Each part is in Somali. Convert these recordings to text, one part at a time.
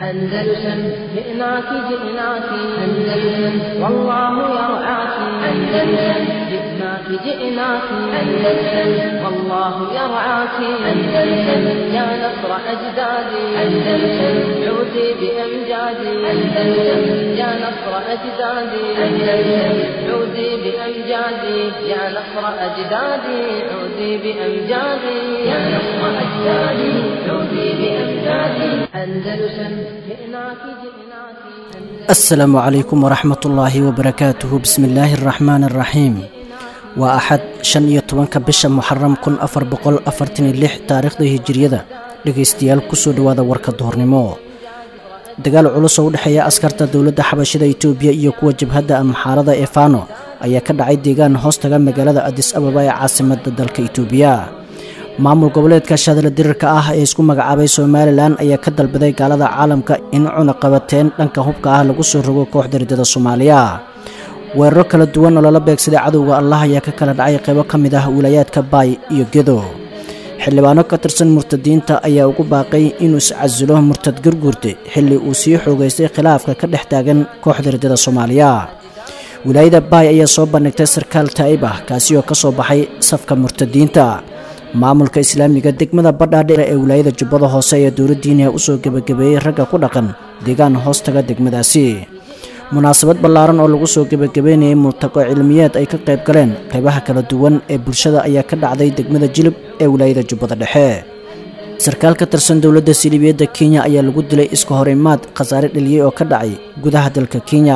أندلسن جئناك جئناك أندلسن والله يرعاك أندلسن جئناك جئناك أندلسن والله يرعاك أندلسن يا نصر أجدادي أندلسن عودي بأمجادي أندلسن يا نصر أجدادي أندلسن عودي بأمجادي يا نصر أجدادي عودي بأمجادي يا نصر أجدادي عودي بأمجادي أندلسن جئناك جئناك asalaamu calaykum waraxmat ullaahi wabarakaatuhu bismi illaahi araxmaani araxiim waa axad shan iyo tobanka bisha muxaram kun afar boqol afartan iyo lix taariikhda hijiriyada dhegaystayaal kusoo dhowaada warka duhornimo dagaal culus oo u dhexeeya askarta dowladda xabashida itoobiya iyo kuwa jabhadda amxaarada ee fano ayaa ka dhacay deegaan hoostaga magaalada adis ababa ee caasimadda dalka itoobiya maamul goboleedka shadala dirirka ah ee isku magacaabay somalilan ayaa ka dalbaday gaalada caalamka in cunaqabateen dhanka hubka ah lagu soo rogo kooxda riddada soomaaliya weeraro kala duwan oo lala beegsaday cadowga allah ayaa ka kala dhacay qaybo ka mid ah wilaayaadka baay iyo gedo xildhibaano ka tirsan murtadiinta ayaa ugu baaqay inuu iscasilo murtad gurguurte xilli uu sii xoogaystay khilaafka ka dhex taagan kooxda riddada soomaaliya wilaayada baay ayaa soo bandhigtay sarkaal taa'ib ah kaasi oo ka soo baxay safka murtadiinta maamulka islaamiga degmada badhaadheere ee wilaayada jubbada hoose ayaa dowladdiiniha u soo gebagabeeyey ragga ku dhaqan deegaan hoostaga degmadaasi munaasabad ballaaran oo lagu soo gebagabeynayay multaqo cilmiyeed ay ka qayb galeen qaybaha kala duwan ee bulshada ayaa ka dhacday degmada jilib ee wilaayada jubbada dhexe sarkaal ka tirsan dowladda siliibiyadda kenya ayaa lagu dilay iska hor imaad khasaare dheliyey oo ka dhacay gudaha dalka kenya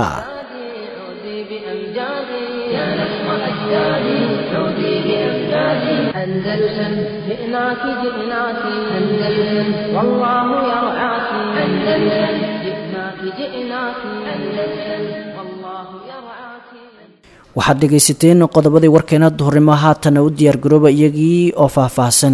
عودي بأمجادي يا نصر أجدادي عودي بأمجادي أندلسن جئناك جئناك أندلسن والله يرعاك أندلسن جئناك جئناك أندلسن والله يرعاك waxaad dhegaysateen qodobadii warkeena duhurnimo haatana u diyaargarooba iyagii oo faahfaahsan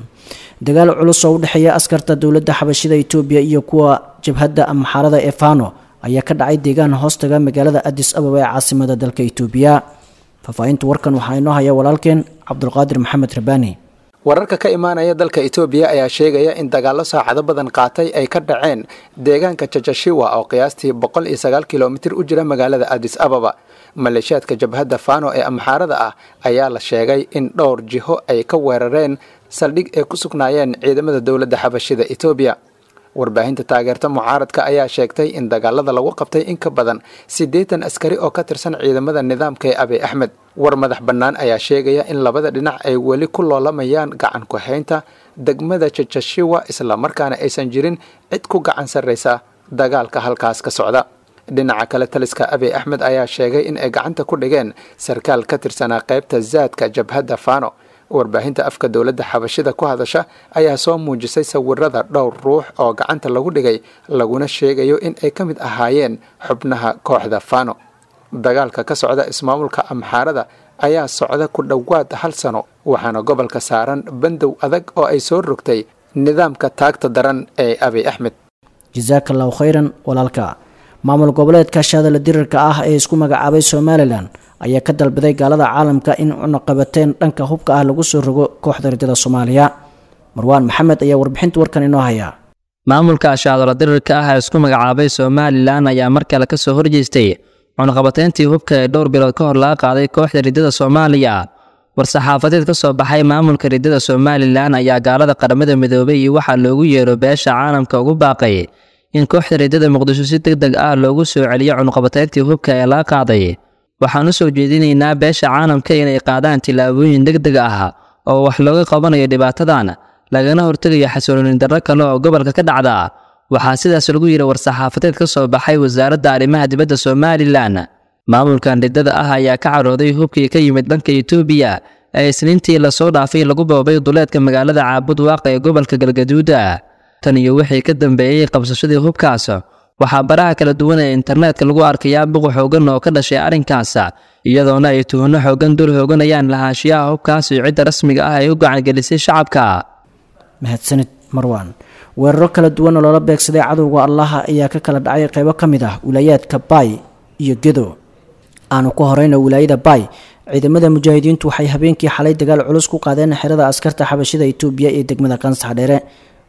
dagaal culus oo u dhexeeya askarta dowladda xabashida itoobiya iyo kuwa jabhadda amxaarada ee fano ayaa ka dhacay deegaan hoostaga magaalada adis ababa ee caasimada dalka itoobiya faahfaahinta warkan waxaa inoo haya walaalkeen cabdulqaadir maxamed rabaani wararka ka imaanaya dalka itoobiya ayaa sheegaya in dagaallo saacado badan qaatay ay ka dhaceen deegaanka jajashiwa oo qiyaastii boqol iyo sagaal kilomitir u jira magaalada adis ababa maleeshiyaadka jabhadda fano ee amxaarada ah ayaa la sheegay in dhowr jiho ay ka weerareen saldhig ay ku sugnaayeen ciidamada dowladda xabashida itoobiya warbaahinta taageerta mucaaradka ayaa sheegtay in dagaalada lagu qabtay in ka badan siddeetan askari oo ka tirsan ciidamada nidaamka ee abiy axmed war madax bannaan ayaa sheegaya in labada dhinac ay weli ku loolamayaan gacan ku-haynta degmada jajashiwa islamarkaana aysan jirin cid ku gacan sarraysa dagaalka halkaas ka socda dhinaca kale taliska abiy axmed ayaa sheegay in ay gacanta ku dhigeen sarkaal ka tirsanaa qaybta zaadka jabhadda fano warbaahinta afka dowladda xabashida ku hadasha ayaa soo muujisay sawirada dhowr ruux oo gacanta lagu dhigay laguna sheegayo in ay ka mid ahaayeen xubnaha kooxda fano dagaalka ka socda ismaamulka amxaarada ayaa socda ku dhowaad hal sano waxaana gobolka saaran bandow adag oo ay soo rogtay nidaamka taagta daran ee abiy axmed jasaaka allahu khayran walaalka maamul goboleedka shaadala dirirka ah ee isku magacaabay somalilan ayaa ka dalbaday gaalada caalamka in cunaqabateen dhanka hubka ah lagu soo rogo kooxda riddada soomaaliya marwaan maxamed ayaa warbixinta warkan inoo haya maamulka ashaadalo dirirka ah ee isku magacaabay somalilan ayaa mar kale ka soo horjeestay cunaqabateyntii hubka ee dhowr bilood ka hor laga qaaday kooxda riddada soomaaliya war-saxaafadeed ka soo baxay maamulka riddada somalilan ayaa gaalada qaramada midoobay iyo waxaa loogu yeero beesha caalamka ugu baaqay in kooxda riddada muqdisho si deg deg ah loogu soo celiyo cunaqabateyntii hubka ee laga qaaday waxaan u soo jeedinaynaa beesha caalamka inay qaadaan tillaabooyin deg deg ah oo wax looga qabanayo dhibaatadan lagana hortegayo xasiloonin darro kale oo gobolka ka dhacda waxaa sidaas lagu yidhi war-saxaafadeed ka soo baxay wasaaradda arrimaha dibadda somalilan maamulkan riddada ah ayaa ka carooday hubkii ka yimid dhanka itoobiya ee isniintii lasoo dhaafay lagu boobay duleedka magaalada caabud waaqa ee gobolka galgaduuda tan iyo wixii ka dambeeyey qabsashadii hubkaas waxaa baraha kala duwan ee internetka lagu arkayaa buqu xoogan oo ka dhashay arrinkaas iyadoona ay tuhano xoogan dul hooganayaan lahaanshiyaha hubkaas iyo cidda rasmiga ah ay u gacangelisay shacabka mahadsanid marwan weeraro kala duwan oo loola beegsaday cadowga allaha ayaa ka kala dhacay qaybo ka mid ah wilaayaadka baay iyo gedo aanu ku horeyna wilaayada baay ciidamada mujaahidiintu waxay habeenkii xalay dagaal culus ku qaadeen xerada askarta xabashida itoobiya ee degmada qansax dheere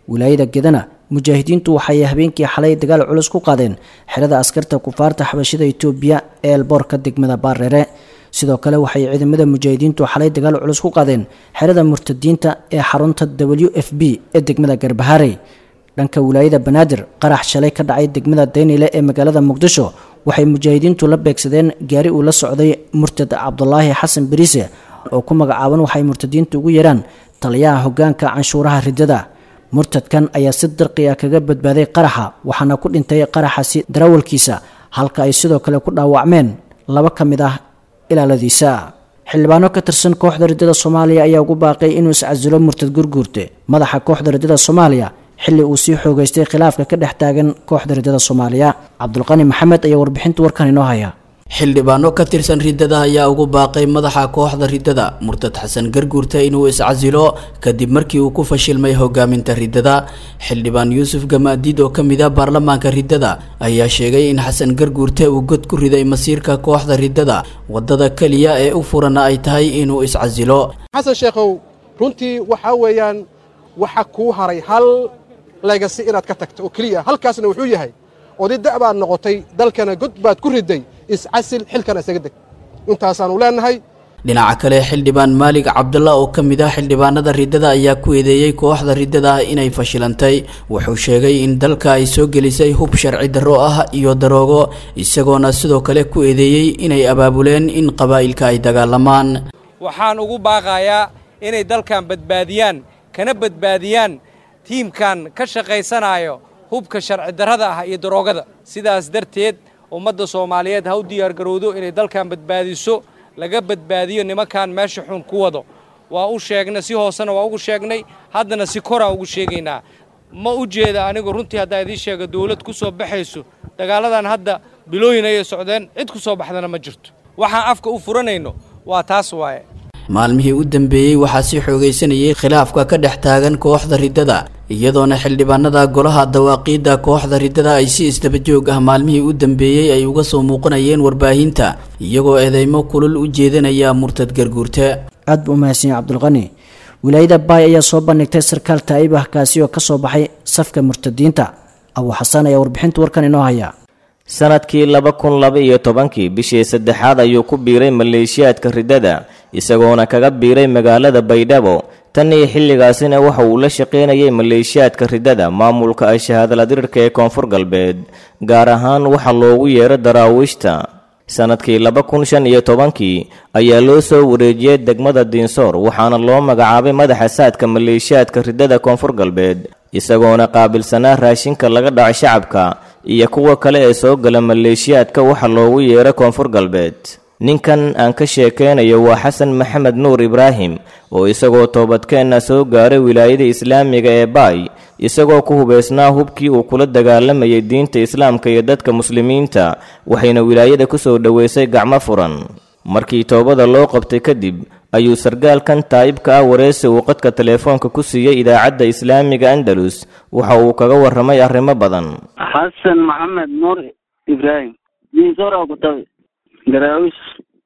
wilaayada gedana mujaahidiintu waxay habeenkii xalay dagaal culus ku qaadeen xerada askarta kufaarta xabashida itoobiya ee elboorka degmada baareere sidoo kale waxay ciidamada mujaahidiintu xalay dagaal culus ku qaadeen xerada murtadiinta ee xarunta w f b ee degmada garbaharey dhanka wilaayada banaadir qarax shalay ka dhacay degmada daynile ee magaalada muqdisho waxay mujaahidiintu la beegsadeen gaari uu la socday murtad cabdulaahi xasan beriise oo ku magacaaban waxay murtadiintu ugu yeeraan taliyaha hogaanka canshuuraha ridada murtadkan ayaa si dirqi ah kaga badbaaday qaraxa waxaana ku dhintay qaraxasi darawalkiisa halka ay sidoo kale ku dhaawacmeen laba ka mid ah ilaaladiisa xildhibaano ka tirsan kooxda riddada soomaaliya ayaa ugu baaqay inuu iscasilo murtad gurguurte madaxa kooxda riddada soomaaliya xilli uu sii xoogeystay khilaafka ka dhex taagan kooxda riddada soomaaliya cabdulqani maxamed ayaa warbixinta warkan inoo haya xildhibaano ka tirsan riddada ayaa ugu baaqay madaxa kooxda riddada murtad xasan garguurta inuu iscasilo kadib markii uu ku fashilmay hogaaminta riddada xildhibaan yuusuf gamaadiid oo kamid a baarlamaanka riddada ayaa sheegay in xasan garguurte uu god ku riday masiirka kooxda riddada wadada keliya ee u furana ay tahay inuu iscasilo xasan sheekhow runtii waxaa weeyaan waxa kuu haray hal legasi inaad ka tagto oo keliya halkaasna wuxuu yahay oday da' baad noqotay dalkana god baad ku riday iscasil xilkana isaga deg intaasaannu leennahay dhinaca kale xildhibaan maalig cabdalla oo ka mid ah xildhibaanada riddada ayaa ku eedeeyey kooxda riddada ah inay fashilantay wuxuu sheegay in dalka ay soo gelisay hub sharci darro ah iyo daroogo isagoona sidoo kale ku eedeeyey inay abaabuleen in qabaa'ilka ay dagaalamaan waxaan ugu baaqayaa inay dalkan badbaadiyaan kana badbaadiyaan tiimkan ka shaqaysanayo hubka sharci darrada ah iyo daroogada sidaas darteed ummadda soomaaliyeed ha u diyaargarowdo inay dalkan badbaadiso laga badbaadiyo nimankan meesha xun ku wado waa u sheegnay si hoosena waa ugu sheegnay haddana si koraan ugu sheegaynaa ma u jeeda anigu runtii haddaa idiin sheega dawlad ku soo baxayso dagaaladan hadda bilooyin ayay socdeen cid ku soo baxdana ma jirto waxaan afka u furanayno waa taas waaye maalmihii u dambeeyey waxaa sii xoogaysanayay khilaafka ka dhex taagan kooxda riddada iyadoona xildhibaanada golaha dawaaqiidda kooxda riddada ay si isdaba joog ah maalmihii u dambeeyey ay uga soo muuqanayeen warbaahinta iyagoo eedeymo kulul u jeedanaya murtad garguurte aad buu umahadsan yahay cabdulqani wilaayada baay ayaa soo bandhigtay sarkaal taa'ib ah kaasi oo ka soo baxay safka murtadiinta abuu xasaan ayaa warbixinta warkan inoo haya sanadkii laba kun laba iyo tobankii bishii saddexaad ayuu ku biiray maleeshiyaadka riddada isagoona kaga biiray magaalada baydhabo tan iyo xilligaasina waxa uu la shaqaynayay maleeshiyaadka riddada maamulka ay shahaadaladirirka ee koonfur galbeed gaar ahaan waxa loogu yeero daraawiishta sanadkii laba kun shan iyo tobankii ayaa loo soo wareejiyey degmada diinsoor waxaana loo magacaabay madaxa saadka maleeshiyaadka riddada koonfur galbeed isagoona qaabilsanaa raashinka laga dhaco shacabka iyo kuwa kale ee soo gala maleeshiyaadka waxa loogu yeero koonfur galbeed ninkan aan ka sheekaynayo waa xasan maxamed nuur ibraahim oo isagoo toobadkeenna soo gaaray wilaayada islaamiga ee baay isagoo ku hubaysnaa hubkii uu kula dagaalamayay diinta islaamka iyo dadka muslimiinta waxayna wilaayada ku soo dhoweysay gacmo furan markii toobada loo qabtay kadib ayuu sargaalkan taa'ibka ah wareysi uu qadka teleefoonka ku siiyey idaacadda islaamiga andalus waxa uu kaga warramay arrimo badan xasan maxamed nuur ibraahim diinsoora ku tabi daraawish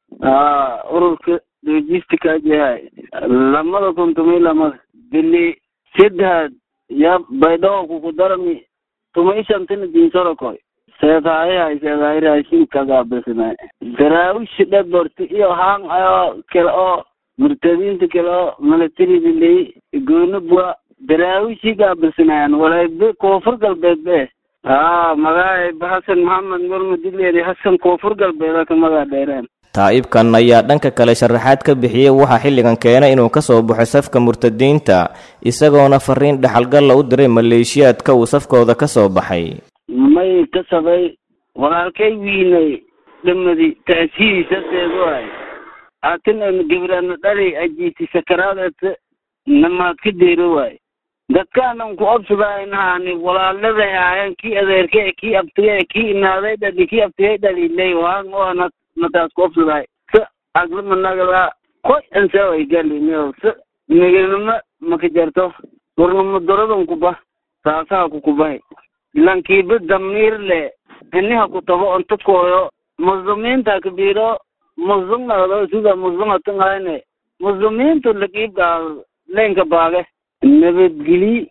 ururka logistica yahay lamada kuntumay lamada bili seddex ya baydhabo kuku darami tumay shantina diinsora koy seedaayahay seedaay raashin kagaabisnay daraawish dhaborti iyo haan ayo kale oo murtadiinta kale oo militarida ley gooni bua daraawishi gaabisnayan walay be koonfur galbeed be haa magaay hasan maxamed murmadileedi hasan koonfur galbeeda ka magaa dheereen taa'ibkan ayaa dhanka kale sharaxaad ka bixiyey waxaa xilligan keenay inuu ka soo baxo safka murtadiinta isagoona fariin dhaxalgalla u diray maleeshiyaadka uu safkooda ka soo baxay may ka sabay walaalkay wiinay dhamadi taasiisaseedu ay atinayna gabrana dhali ajiiti sakaraadata namaad ka deero waay dadkaanan ku obsadaynahaani walaaladay haayan kii adeerke kii abtige kii inaaday dhali kii abtigay dhalilay waan oana mataas ku obsaday sa aglamanagala koy ansaway galino sa niganima maka jarto warnama doradan kuba saasaha kukubahay lankiiba damiir le iniha kutabo onta kooyo muslimiinta kabiro muslim nagdo sida muslim atangayne muslimiintu lakiibgaa leenka baage nabadgeli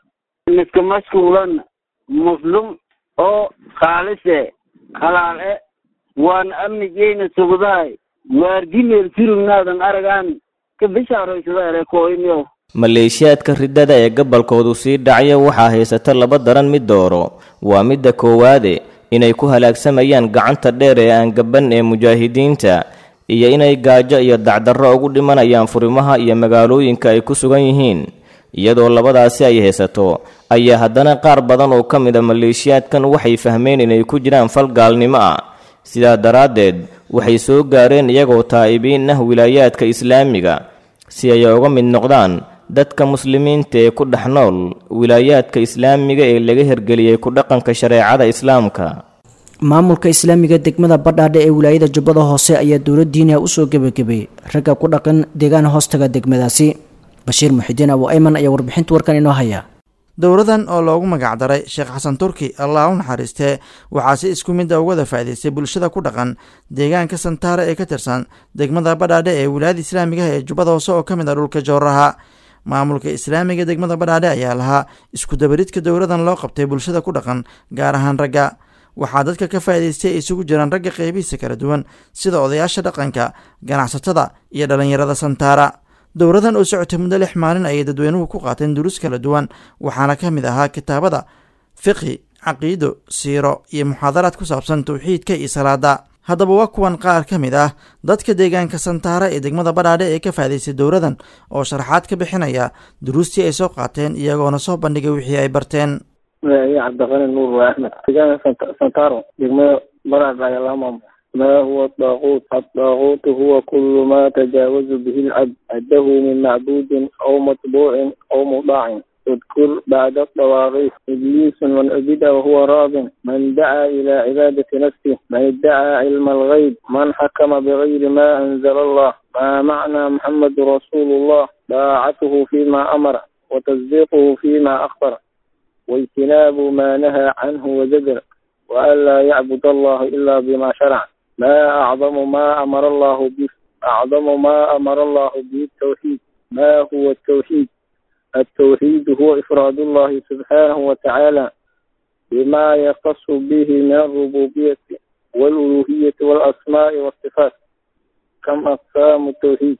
miska mashkuulan muslim oo khaalise halaal e waan amnigeyna sugdaay waargimeel surugnaadan aragaan ka bishaaraysada ere kooyniyo maleeshiyaadka riddada ee gobolkoodu sii dhacya waxaa haysata laba daran mid dooro waa midda koowaade inay ku halaagsamayaan gacanta dheer ee aan gaban ee mujaahidiinta iyo inay gaajo iyo dacdarro ugu dhimanayaan furimaha iyo magaalooyinka ay ku sugan yihiin iyadoo labadaasi ay haysato ayaa haddana qaar badan oo ka mid a maleeshiyaadkan waxay fahmeen inay ku jiraan fal gaalnimo ah sidaa daraaddeed waxay soo gaareen iyagoo taa'ibiin ah wilaayaadka islaamiga si ay uga mid noqdaan dadka muslimiinta ee ku dhex nool wilaayaadka islaamiga ee laga hirgeliyey ku dhaqanka shareecada islaamka maamulka islaamiga degmada badhaadhe ee wilaayada jubbada hoose ayaa dowladdiina usoo gebagabeeyey ragga ku dhaqan deegaan hoostaga degmadaasi bashiir muxidiin abu ayman ayaa warbixinta warkan inoo haya dowladan oo loogu magacdaray sheekh xasan turki allah u naxariistee waxaa si isku mid a uga wada faa'idaystay bulshada ku dhaqan deegaanka santaara ee ka tirsan degmada badhaadhe ee wilaayada islaamiga ee jubbada hoose oo ka mid ah dhulka jowraha maamulka islaamiga degmada badhaadhe ayaa lahaa iskudabaridka dowladan loo qabtay bulshada ku dhaqan gaar ahaan ragga waxaa dadka ka faa'idaystay ay isugu jiraan ragga qeybihiisa kala duwan sida odayaasha dhaqanka ganacsatada iyo dhallinyarada santaara dowladan oo socotay muddo lix maalin ayay dadweynuhu ku qaateen duruus kala duwan waxaana ka mid ahaa kitaabada fiqhi caqiido siiro iyo muxaadaraad ku saabsan towxiidka iyo salaada haddaba waa kuwan qaar ka mid ah dadka deegaanka santaara ee degmada badhaadhe ee ka faa'idaystay dowladan oo sharaxaad ka bixinaya duruustii ay soo qaateen iyagoona soo bandhigay wixii ay barteen cabdiqani nuur waa axmed deegaanka santaro degmada badhaadhe ayaa laga maamula ما هو الطاغوت الطاغوت هو كل ما تجاوز به العبد عده من معبود أو متبوع أو مطاع اذكر بعد الطواغيت إبليس من عبد وهو راض من دعا إلى عبادة نفسه من ادعى علم الغيب من حكم بغير ما أنزل الله ما معنى محمد رسول الله طاعته فيما أمر وتصديقه فيما أخبر واجتناب ما نهى عنه وزجر وألا يعبد الله إلا بما شرع ما أعظم ما أمر الله به أعظم ما أمر الله به التوحيد ما هو التوحيد التوحيد هو إفراد الله سبحانه وتعالى بما يختص به من الربوبية والألوهية والأسماء والصفات كم أقسام التوحيد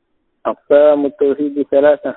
أقسام التوحيد ثلاثة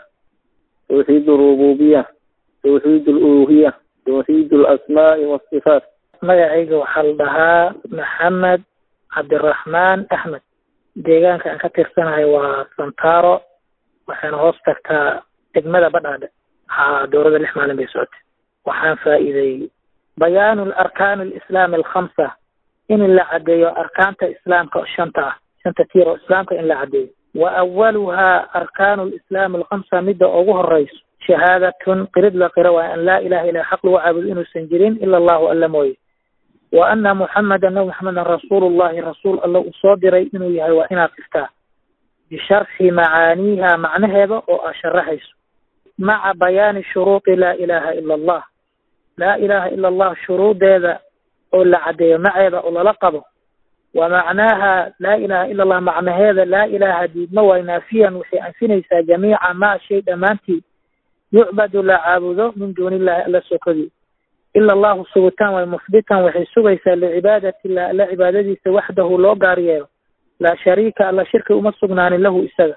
توحيد الربوبية توحيد الألوهية توحيد الأسماء والصفات magacayga waxaa la dhahaa maxamed cabdiraxmaan axmed deegaanka aan ka tirsanahay waa santaro waxayna hoos tagtaa degmada badhaadhe haa dowladda lix maalin bay socotay waxaan faa'iideeyey bayaanu arkaani alislaami alkhamsa in la caddeeyo arkaanta islaamka shanta ah shanta tiir oo islaamka in la caddeeyo wa awaluhaa arkaanu lislaami alkhamsa midda ugu horeyso shahaadatun qirid la qiro waa an laa ilaha illa xaq lagu caabudo inuusan jirin ila allahu alla mooye wa ana muxameda nabi maxamedan rasuulullahi rasuul alla uu soo diray inuu yahay waa inaad qirtaa bisharxi macaaniiha macnaheeda oo aa sharaxayso maca bayaani shuruudi laa ilaha ila allah laa ilaha ila allah shuruudeeda oo la caddeeyo maceeda oo lala qabo wa macnaaha laa ilaha ila allah macnaheeda laa ilaha diidma waay naafiyan waxay anfinaysaa jamiica maa shay dhammaantii yucbadu la caabudo min duuni illahi alla sokadii ila allahu sugitaan way muhbitan waxay sugaysaa licibaadati illah alla cibaadadiisa waxdahu loo gaar yeelo laa shariika alla shirki uma sugnaanin lahu isaga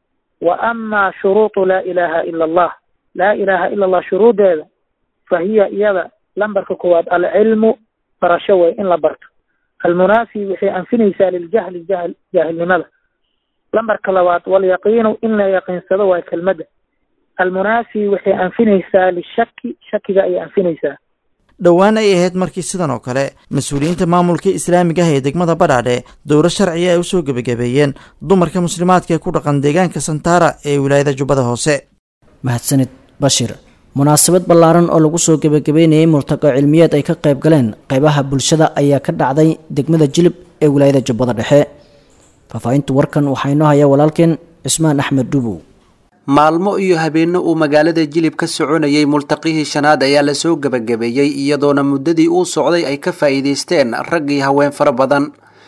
wa amaa shuruudu laa ilaha ila allah laa ilaha ila allah shuruudeeda fa hiya iyada lambarka koowaad alcilmu barasho way in la barto almunaafi waxay anfinaysaa liljahli jahl jaahilnimada lambarka labaad walyaqiinu in la yaqiinsado waay kelmadda almunaafi waxay anfinaysaa lishaki shakiga ayay anfinaysaa dhowaan ay ahayd markii sidan oo kale mas-uuliyiinta maamulka islaamiga ah ee degmada badhaadhe dowlo sharciga ay usoo gebagabeeyeen dumarka muslimaadka ee ku dhaqan deegaanka santaara ee wilaayada jubbada hoose mahadsanid bashir munaasabad ballaaran oo lagu soo gebagabeynayay murtaqo cilmiyeed ay ka qayb galeen qaybaha bulshada ayaa ka dhacday degmada jilib ee wilaayada jubbada dhexe faahfaahinta warkan waxaa inoo haya walaalkeen cismaan axmed dhubow maalmo iyo habeenno uu magaalada jilib ka soconayay multaqihii shanaad ayaa lasoo gebagabeeyey iyadoona muddadii uu socday ay ka faa'iidaysteen rag iyo haween fara badan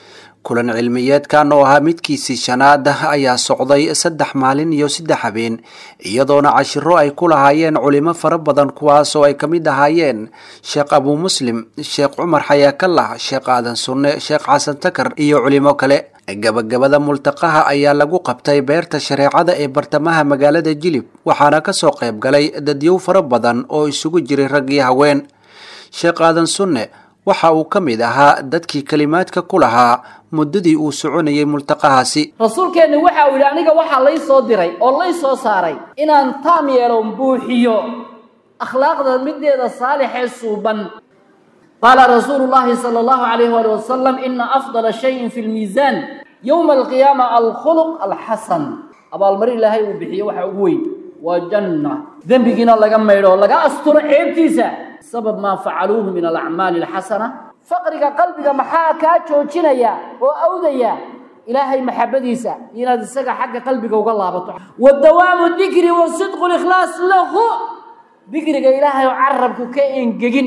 kulan cilmiyeedkan oo ahaa midkiisii shanaad ayaa socday saddex maalin iyo saddex habeen iyadoona cashiro ay ku lahaayeen culimo fara badan kuwaas oo ay ka mid ahaayeen sheekh abuu muslim sheekh cumar xayaakallah sheekh aadan sunne sheekh xasan takar iyo culimo kale gabagabada multaqaha ayaa lagu qabtay beerta shareecada ee bartamaha magaalada jilib waxaana kasoo qayb galay dadyow fara badan oo isugu jiray rag iyo haween sheekh aadan sunne waxa uu ka mid ahaa dadkii kelimaadka ku lahaa muddadii uu soconayay multaqahaasi rasuulkeenna waxa uu yidhi aniga waxaa lay soo diray oo lay soo saaray inaan taam yeelo buuxiyo akhlaaqda mideeda saalixee suuban qaala rasuulu llahi sala allahu calayh waali wasalam ina afdala shayin fi lmiisaan yowma alqiyaama alkhuluq alxasan abaalmarin ilaahay uu bixiyo waxa ugu weyn waa janna dembigiina laga maydho laga asturo ceebtiisa sabab maa facaluuhu min alacmaali alxasana faqriga qalbiga maxaa kaa joojinaya oo awdaya ilaahay maxabadiisa inaad isaga xagga qalbiga uga laabato wa dawaamu dikri wa sidqu likhlaas lahu dikriga ilaahay oo carabku ka engegin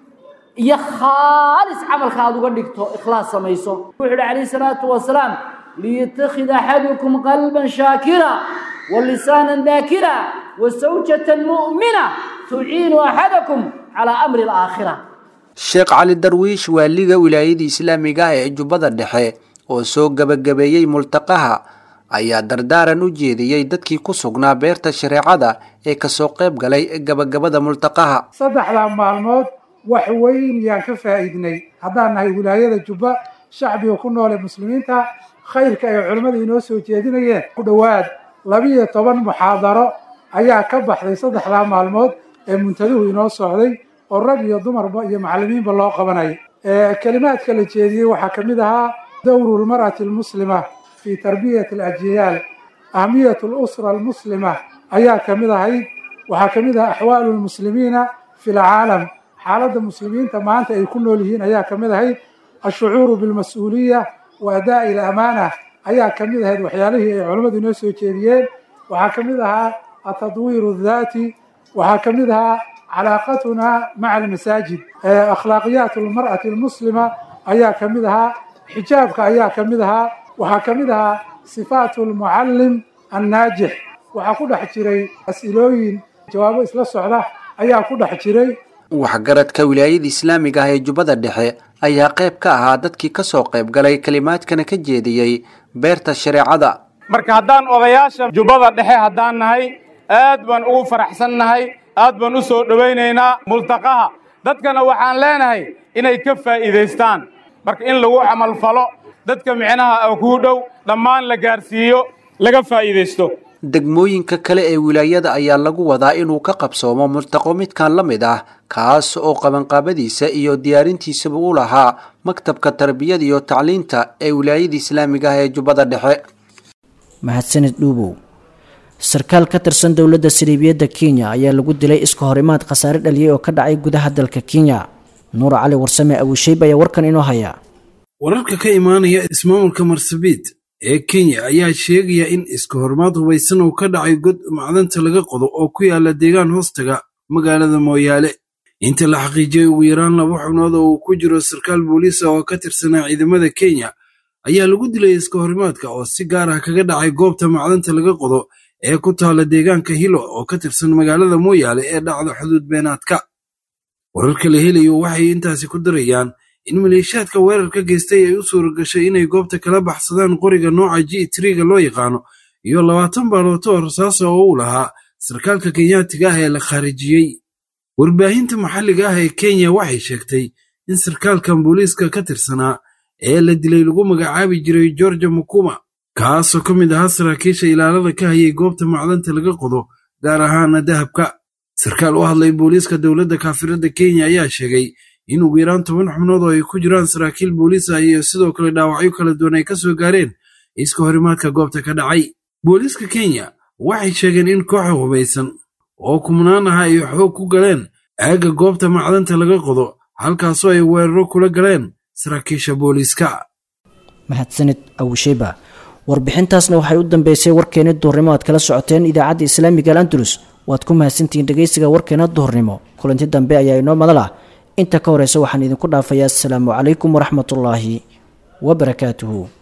iyo khaalis camalka aad uga dhigto ikhlaas samayso wuxuu yidhi calayhi salaatu wasalaam liyattakhid axadukum qalban shaakira wa lisaanan daakira wa sawjatan mu'mina tuciinu axadakum calaa amri alaakhira sheekh cali darwiish waaliga wilaayadii islaamiga ah ee jubbada dhexe oo soo gabagabeeyey multaqaha ayaa dardaaran u jeediyey dadkii ku sugnaa beerta shareecada ee kasoo qayb galay gabagabada multaqaha saddexdaa maalmood wax weyn yaan ka faa'iidnay haddaan nahay wilaayada jubba shacbiga ku noole muslimiinta khayrka ay culimmada inoo soo jeedinayeen ku dhowaad labiyo toban muxaadaro ayaa ka baxday saddexdaa maalmood ee muntaduhu inoo socday oo rag iyo dumarba iyo macallimiinba loo qabanay kelimaadka la jeediyey waxaa ka mid ahaa dowru lmar'ati almuslima fii tarbiyati alajyaal ahmiyat alusra almuslima ayaa ka mid ahayd waxaa ka mid ahaa axwaalu lmuslimiina fi lcaalam xaaladda muslimiinta maanta ay ku nool yihiin ayaa ka mid ahayd ashucuuru bilmas-uuliya wa adaa'i alamaana ayaa ka mid ahayd waxyaalihii ay culammadu inoo soo jeediyeen waxaa ka mid ahaa atadwiiru daati waxaa ka mid ahaa calaaqatuna maca almasaajid akhlaaqiyaat almar'ati almuslima ayaa ka mid ahaa xijaabka ayaa ka mid ahaa waxaa ka mid ahaa sifaatu almucallim annaajix waxaa ku dhex jiray as-ilooyin jawaabo isla socda ayaa ku dhex jiray waxgaradka wilaayada islaamiga ah ee jubbada dhexe ayaa qayb ka ahaa dadkii kasoo qayb galay kelimaadkana ka jeediyey beerta shareecada marka haddaan odayaasha jubbada dhexe haddaan nahay aad baan ugu faraxsan nahay aad baan u soo dhowaynaynaa multaqaha dadkana waxaan leenahay inay ka faa'iidaystaan marka in lagu camalfalo dadka micnaha kuu dhow dhammaan la gaarsiiyo laga faa'iidaysto degmooyinka kale ee wilaayada ayaa lagu wadaa inuu ka qabsoomo multaqo midkan la mid ah kaas oo qabanqaabadiisa iyo diyaarintiisaba u lahaa maktabka tarbiyada iyo tacliinta ee wilaayada islaamiga ah ee jubbada dhexe mahadsanid dhuubow sarkaal ka tirsan dowladda sariibiyadda kenya ayaa lagu dilay iska horimaad khasaare dhaliyay oo ka dhacay gudaha dalka kenya nuur cali warsame abuusheyb ayaa warkan inoo haya wararka ka imaanaya ismaamulka marsabit ee kenya ayaa sheegaya in iska horimaad hubaysan uu ka dhacay god macdanta laga qodo oo ku yaala deegaan hoostaga magaalada mooyaale inta la xaqiijiyey ugu yaraan laba xubnood oo uu ku jiro sarkaal booliisa oo ka tirsanaa ciidamada kenya ayaa lagu dilay iska horimaadka oo si gaar ah kaga dhacay goobta macdanta laga qodo ee ku taala deegaanka hilo oo ka tirsan magaalada mooyaale ee dhacda xuduud beenaadka wararka la helayo waxay intaasi ku darayaan in maleeshiyaadka weerarka geystay ay u suura gashay inay goobta kala baxsadaan qoriga nooca g triga loo yaqaano iyo labaatan baalooto oo rasaasa oo uu lahaa sarkaalka kenyaatiga ah ee la khaarijiyey warbaahinta maxalliga ah ee kenya waxay sheegtay in sarkaalkan booliiska ka tirsanaa ee la dilay lagu magacaabi jiray georgia mukuma kaasoo ka mid ahaa saraakiisha ilaalada ka hayay goobta macdanta laga qodo gaar ahaana dahabka sarkaal u hadlay booliiska dowladda kaafirada kenya ayaa sheegay in ugu yaraan toban xubnood oo ay ku jiraan saraakiil booliis ah iyo sidoo kale dhaawacyo kala duwan ay ka soo gaareen iska horimaadka goobta ka dhacay booliiska kenya waxay sheegeen in kooxa hubaysan oo kumnaan aha ay xoog ku galeen aagga goobta macdanta laga qodo halkaasoo ay weeraro kula galeen saraakiisha booliiska mahadsanid awusheyba warbixintaasna waxay u dambeysay warkeena duhurnimo aad kala socoteen idaacadda islaamiga al andalus waad ku mahadsantihiin dhegeysiga warkeena duhurnimo kulanti dambe ayaa inoo madal ah inta ka horeysa waxaan idinku dhaafayaa asalaamu calaykum waraxmatullaahi wabarakaatuhu